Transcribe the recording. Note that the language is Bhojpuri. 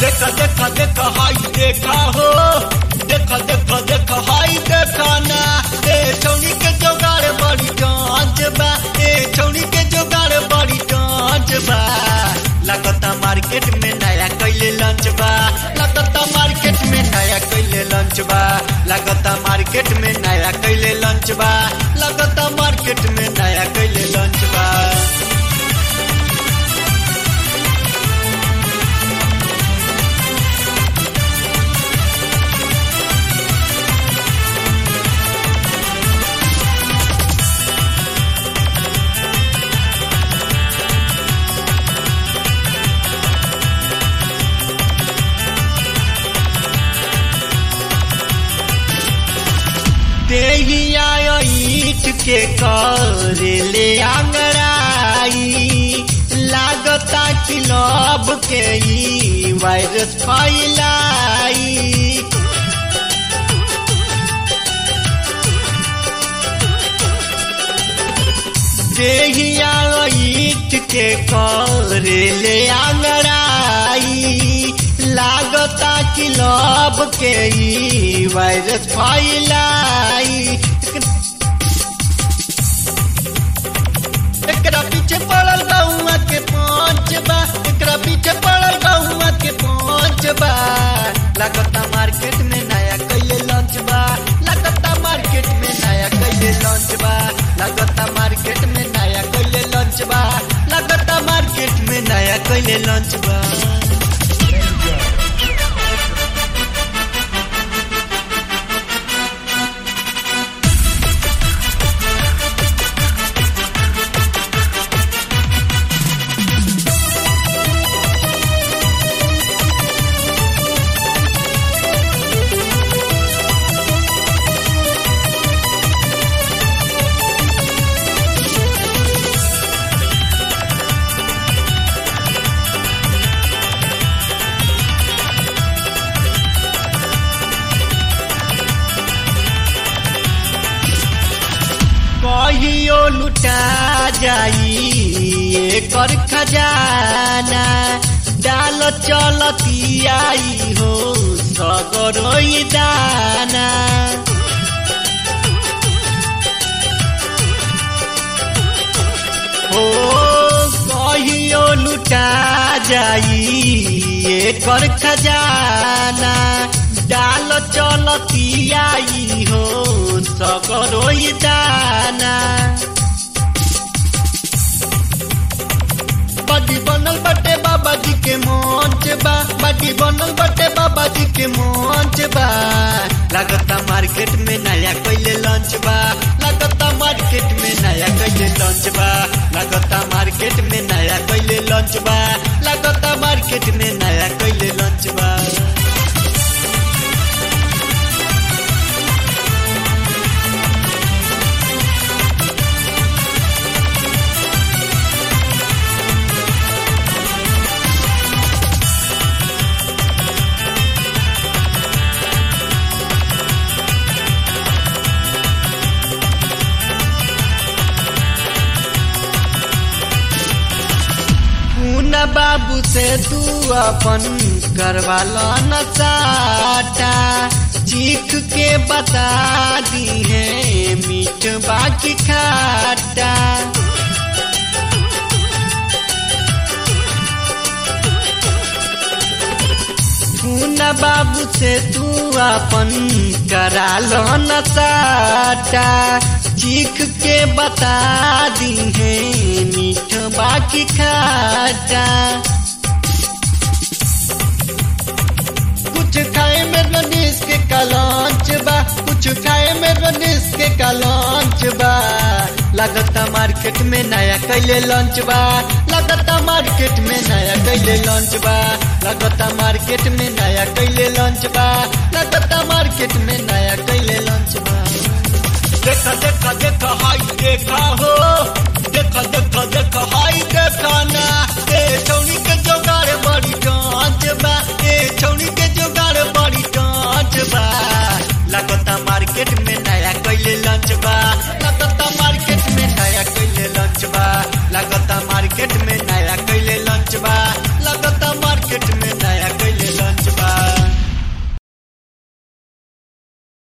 देखा देखा देखा हाई देखा हो देखा देखा देखा हाई देखा ना ए छौनी के जोगाड़ बड़ी टांच बा ए छौनी के जोगाड़ बड़ी टांच बा लगता मार्केट में नया कैले लंच बा लगता मार्केट में नया कैले लंच बा लगता मार्केट में नया कैले लंच बा लगता मार्केट में नया कैले लंच बा देहिया ईट के कर ले आंगड़ाई लागता कि लब के ई वायरस फैलाई देहिया ईट के कर ले आंगड़ाई लागता कि लब के ई वायरस फैलाई एकरा पीछे पड़ल गौआ के पांच बा एकरा पीछे पड़ल गौआ के पांच बा लागता मार्केट में नया कैले लॉन्च बा लागता मार्केट में नया कैले लॉन्च बा लागता मार्केट में नया कैले लॉन्च बा लागता मार्केट में नया कैले लॉन्च बा कहियो लुटा जाई एकर खजाना डाल चलती आई हो सगरोई दाना हो कहियो लुटा जाई एकर खजाना डाल चलती आई हो सगरोई दाना बड़ी बनल बटे बाबा जी के मंच बा बड़ी बनल बटे बाबा जी के मंच बा लगता मार्केट में नया कैले लंच बा लगता मार्केट में नया कैले लंच बा लगता मार्केट में नया कैले लंच बा लगता मार्केट में नया कैले लंच बा पूना बाबू से तू अपन करवा लो न चाटा चीख के बता दी है मीठ बाकी खाटा पूना बाबू से तू अपन करा लो न चाटा चीख के बता दी है मीठ बाकी खाटा कुछ खाए में रनीस के कलांच बा कुछ खाए में रनीस के कलांच बा लगता मार्केट में नया कैले लॉन्च बा लगता मार्केट में नया कैले लॉन्च बा लगता मार्केट में नया कैले लॉन्च बा लगता मार्केट में नया कैले लॉन्च बा देखा देखा देखा हाई देखा हो देखा देखा देखा हाई देखा ना ए छौनी के जोगाड़ बड़ी टांच बा